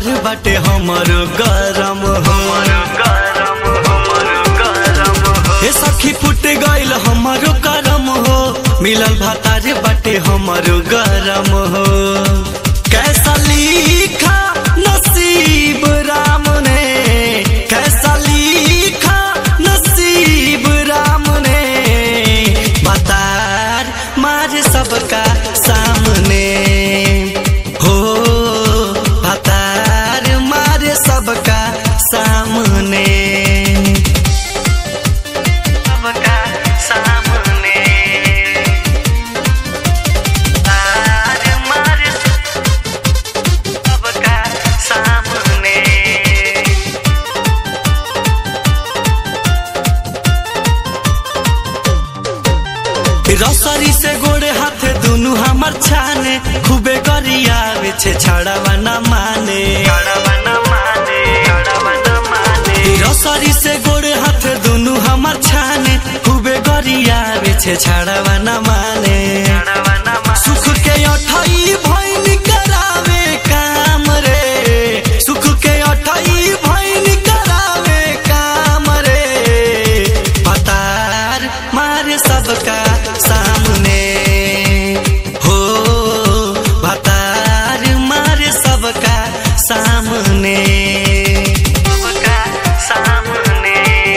भातार बाटे हमर गरम हमर गरम हमर गरम हे सखी फुट गइल हमरो करम हो मिलल भातार बाटे हमर गरम हो कैसा लिखा नसीब राम ने कैसा लिखा नसीब राम ने बतार मार सबका सामने हो बतार मार सबका सामने सबका सामने तार मार सबका सामने रसरी से गोड़े हाथ दुनु हमर छाने खूबे गरियावे छे छड़ावा न माने रसरी से गोड़े हाथ दुनु हमर छाने खूबे गरियावे छे छड़ावा न माने सुख के अठई भैन करावे काम रे सुख के अठई भैन करावे काम रे पतार मारे सबका सामने हो पतार मारे सबका सामने सबका सामने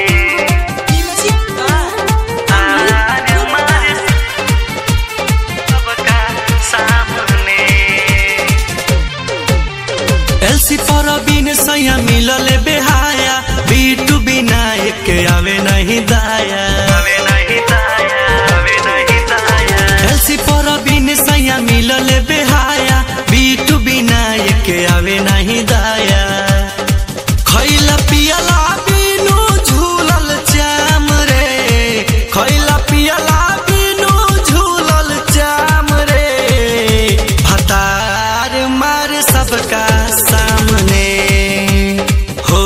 तार मारे सबका सामने एलसी पर बिन सैया मिलले बेहाया बीटू बिना एक आवे नहीं दाया आवे नहीं दाया आवे नहीं दाया एलसी पर बिन सैया मिलले बेहाया बीटू बिना एक आवे नहीं दाया खैला पियला बिनु झूलल चाम रे खैला पियला बिनु झूलल चाम रे भतार मार सबका सामने हो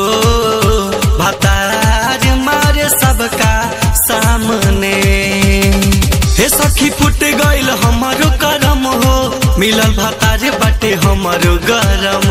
भतार मार सबका सामने हे सखी फुट गइल हमरो करम हो मिलल भतार बाटे हमरो गरम